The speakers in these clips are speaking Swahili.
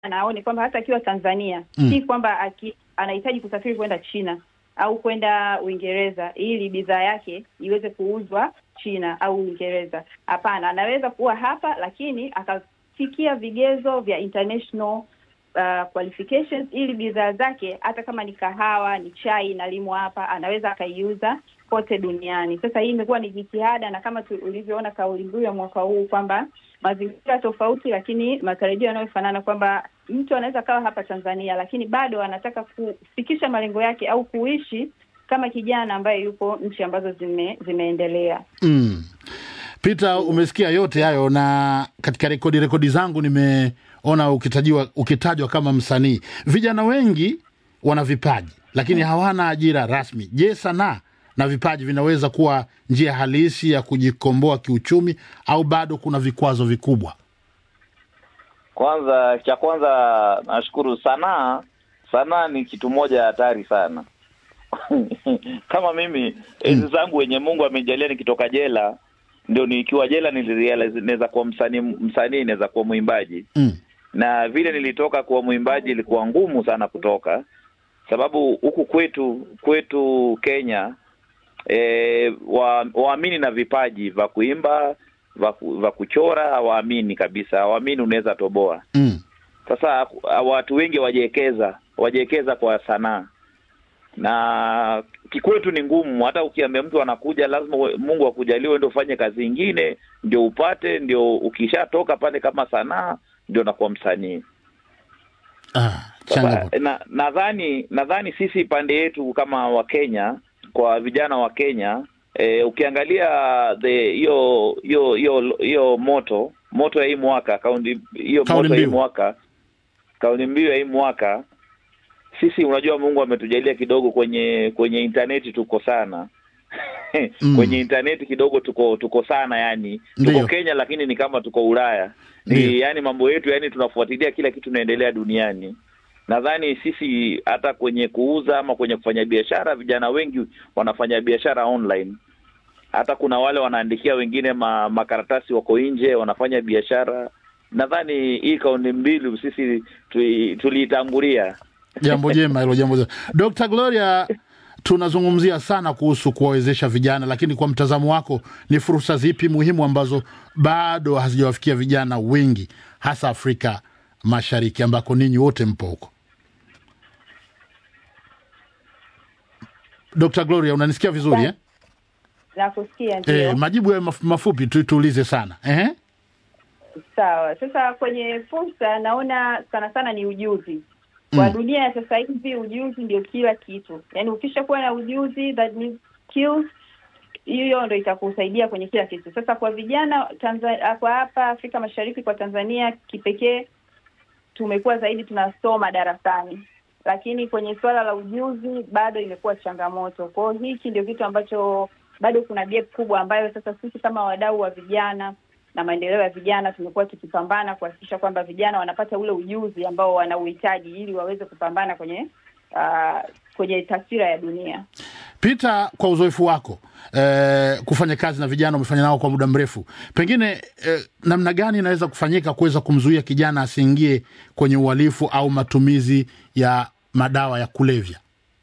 aone kwamba hata akiwa Tanzania Mm. si kwamba aki, anahitaji kusafiri kwenda China au kwenda Uingereza ili bidhaa yake iweze kuuzwa China au Uingereza. Hapana, anaweza kuwa hapa lakini akafikia vigezo vya international uh, qualifications ili bidhaa zake hata kama ni kahawa, ni chai inalimwa hapa, anaweza akaiuza kote duniani. Sasa hii imekuwa ni jitihada, na kama tu- ulivyoona kauli mbiu ya mwaka huu kwamba mazingira tofauti, lakini matarajio yanayofanana, kwamba mtu anaweza kawa hapa Tanzania, lakini bado anataka kufikisha malengo yake au kuishi kama kijana ambaye yupo nchi ambazo zime, zimeendelea. Mm. Peter, umesikia yote hayo, na katika rekodi rekodi zangu nimeona ukitajiwa ukitajwa kama msanii. Vijana wengi wana vipaji lakini hawana ajira rasmi. Je, sanaa na vipaji vinaweza kuwa njia halisi ya kujikomboa kiuchumi au bado kuna vikwazo vikubwa? Kwanza, cha kwanza nashukuru. Sanaa, sanaa ni kitu moja hatari sana. Kama mimi enzi zangu wenye Mungu amenijalia nikitoka jela, ndio nikiwa jela nilirealize naweza kuwa msanii, msanii naweza kuwa mwimbaji Mm. na vile nilitoka kuwa mwimbaji ilikuwa ngumu sana kutoka, sababu huku kwetu kwetu Kenya e, wa, waamini na vipaji vya kuimba vya ku- vya kuchora hawaamini kabisa, hawaamini unaweza toboa. Mm. Sasa watu wengi wajiekeza wajiekeza kwa sanaa na kikwetu ni ngumu. Hata ukiambia mtu anakuja, lazima uwe- Mungu akujaliwe ndio ufanye kazi ingine ndio upate, ndio ukishatoka pale kama sanaa ndio nakuwa msanii. Ah, Sasa changamoto. na nadhani nadhani sisi pande yetu kama Wakenya, kwa vijana wa Kenya eh, ukiangalia the hiyo hiyo hiyo hiyo moto moto ya hii mwaka kauli hiyo Kauli moto ya hii mbiu. mwaka kauli mbiu ya hii mwaka, sisi unajua, Mungu ametujalia kidogo kwenye kwenye intaneti tuko sana Mm. kwenye intaneti kidogo tuko tuko sana, yani Ndiyo. tuko Kenya lakini ni kama tuko Ulaya ni Ndiyo. yani mambo yetu yani tunafuatilia kila kitu inaendelea duniani. Nadhani sisi hata kwenye kuuza ama kwenye kufanya biashara, vijana wengi wanafanya biashara online. Hata kuna wale wanaandikia wengine ma, makaratasi wako nje wanafanya biashara. Nadhani hii kauli mbili sisi tui- tuliitangulia. Jambo jema hilo, jambo jema. Dr. Gloria, tunazungumzia sana kuhusu kuwawezesha vijana, lakini kwa mtazamo wako ni fursa zipi muhimu ambazo bado hazijawafikia vijana wengi, hasa Afrika Mashariki ambako ninyi wote mpo huko? Dr. Gloria, unanisikia vizuri eh? Nakusikia ndio. Eh, majibu ya maf- mafupi tu tuulize sana Ehe. Sawa. Sasa kwenye fursa naona sana sana ni ujuzi. Kwa Mm. dunia ya sasa hivi ujuzi ndio kila kitu. Yaani ukishakuwa na ujuzi that means skills hiyo ndo itakusaidia kwenye kila kitu. Sasa kwa vijana Tanzania, kwa hapa Afrika Mashariki, kwa Tanzania kipekee, tumekuwa zaidi tunasoma darasani, lakini kwenye suala la ujuzi bado imekuwa changamoto. Kwa hiyo hiki ndio kitu ambacho bado kuna gap kubwa, ambayo sasa sisi kama wadau wa vijana na maendeleo ya vijana tumekuwa tukipambana kuhakikisha kwamba vijana wanapata ule ujuzi ambao wanauhitaji ili waweze kupambana kwenye uh, kwenye taswira ya dunia. Peter, kwa uzoefu wako eh, kufanya kazi na vijana, umefanya nao kwa muda mrefu, pengine eh, namna gani inaweza kufanyika kuweza kumzuia kijana asiingie kwenye uhalifu au matumizi ya madawa ya kulevya?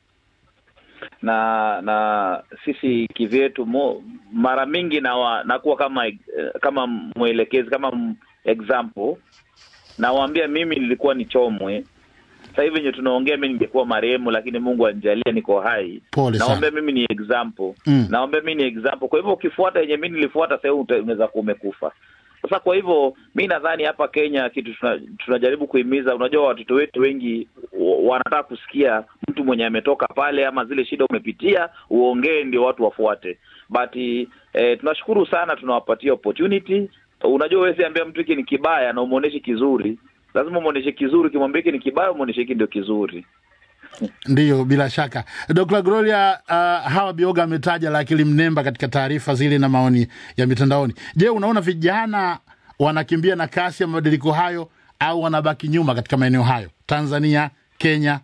na na sisi kivyetu mo, mara mingi nawa, nakuwa kama eh, kama mwelekezi kama m- example nawaambia mimi nilikuwa ni chomwe sasa hivi venye tunaongea mi ningekuwa marehemu lakini mungu anijalia niko hai Pole sana. naombea mimi ni example Mm. naombea mimi ni example kwa hivyo ukifuata yenye mi nilifuata sasa hivi uta- unaweza kuwa umekufa sasa kwa hivyo mi nadhani hapa kenya kitu tuna, tunajaribu kuhimiza unajua watoto wetu wengi wa- wanataka kusikia mtu mwenye ametoka pale ama zile shida umepitia uongee ndio watu wafuate but eh, tunashukuru sana tunawapatia opportunity unajua wewe siambia mtu hiki ni kibaya na umwonyeshe kizuri lazima umwonyeshe kizuri ukimwambia hiki ni kibaya umwonyeshe hiki ndio kizuri Ndiyo, bila shaka. Dr. Gloria, uh, Hawa Bioga ametaja la akili mnemba katika taarifa zile na maoni ya mitandaoni. Je, unaona vijana wanakimbia na kasi ya mabadiliko hayo au wanabaki nyuma katika maeneo hayo, Tanzania, Kenya?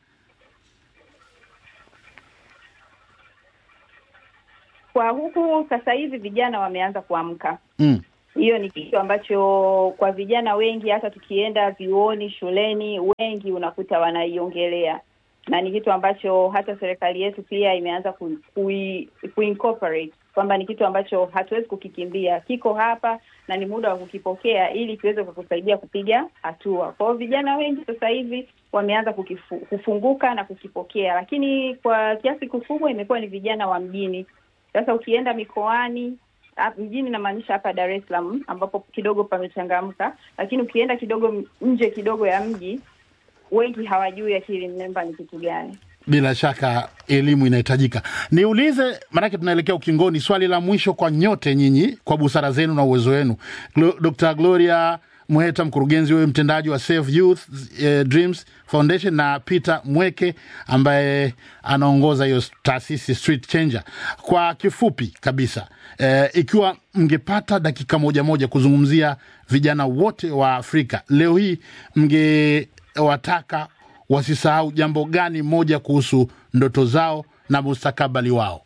Kwa huku sasa hivi vijana wameanza kuamka Mm. hiyo ni kitu ambacho kwa vijana wengi, hata tukienda vyuoni, shuleni, wengi unakuta wanaiongelea, na ni kitu ambacho hata serikali yetu pia imeanza ku, kui, kuincorporate kwamba ni kitu ambacho hatuwezi kukikimbia, kiko hapa na ni muda wa kukipokea ili kiweze kukusaidia kupiga hatua. Kwa hiyo vijana wengi sasa hivi wameanza kukifu, kufunguka na kukipokea, lakini kwa kiasi kikubwa imekuwa ni vijana wa mjini. Sasa ukienda mikoani hap- mjini namaanisha hapa Dar es Salaam ambapo kidogo pamechangamka, lakini ukienda kidogo m- nje kidogo ya mji, wengi hawajui akili mnemba ni kitu gani. bila shaka elimu inahitajika. Niulize, maanake tunaelekea ukingoni, swali la mwisho kwa nyote nyinyi, kwa busara zenu na uwezo wenu. Glo, Dr. Gloria Mweta, mkurugenzi wewe mtendaji wa Save Youth eh, Dreams Foundation na Peter Mweke ambaye anaongoza hiyo taasisi Street Changer. Kwa kifupi kabisa, eh, ikiwa mngepata dakika moja moja kuzungumzia vijana wote wa Afrika leo hii, mngewataka wasisahau jambo gani moja kuhusu ndoto zao na mustakabali wao?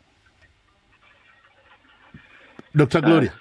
Dr. Gloria.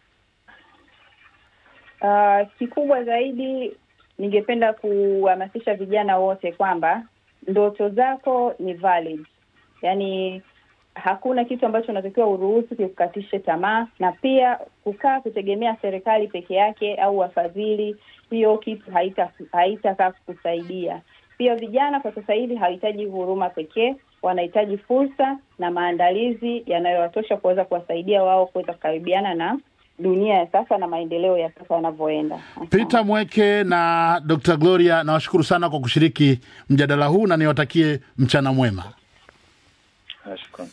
Uh, kikubwa zaidi ningependa kuhamasisha vijana wote kwamba ndoto zako ni valid, yaani hakuna kitu ambacho unatakiwa uruhusu kikukatishe tamaa, na pia kukaa kutegemea serikali peke yake au wafadhili, hiyo kitu haita haitakaa kukusaidia. Pia vijana kwa sasa hivi hawahitaji huruma pekee, wanahitaji fursa na maandalizi yanayowatosha kuweza kuwasaidia wao kuweza kukaribiana na dunia ya sasa na maendeleo ya sasa yanavyoenda. Asante. Peter Mweke na Dr. Gloria, nawashukuru sana kwa kushiriki mjadala huu na niwatakie mchana mwema. Nashukuru.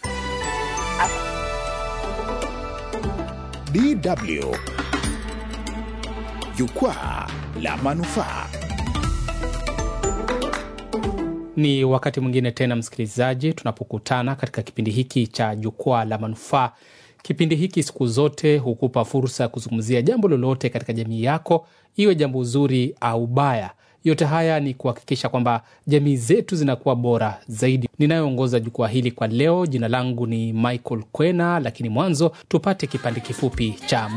DW Jukwaa la Manufaa. Ni wakati mwingine tena, msikilizaji, tunapokutana katika kipindi hiki cha Jukwaa la Manufaa. Kipindi hiki siku zote hukupa fursa ya kuzungumzia jambo lolote katika jamii yako, iwe jambo zuri au baya. Yote haya ni kuhakikisha kwamba jamii zetu zinakuwa bora zaidi. Ninayoongoza jukwaa hili kwa leo, jina langu ni Michael Kwena, lakini mwanzo tupate kipande kifupi cha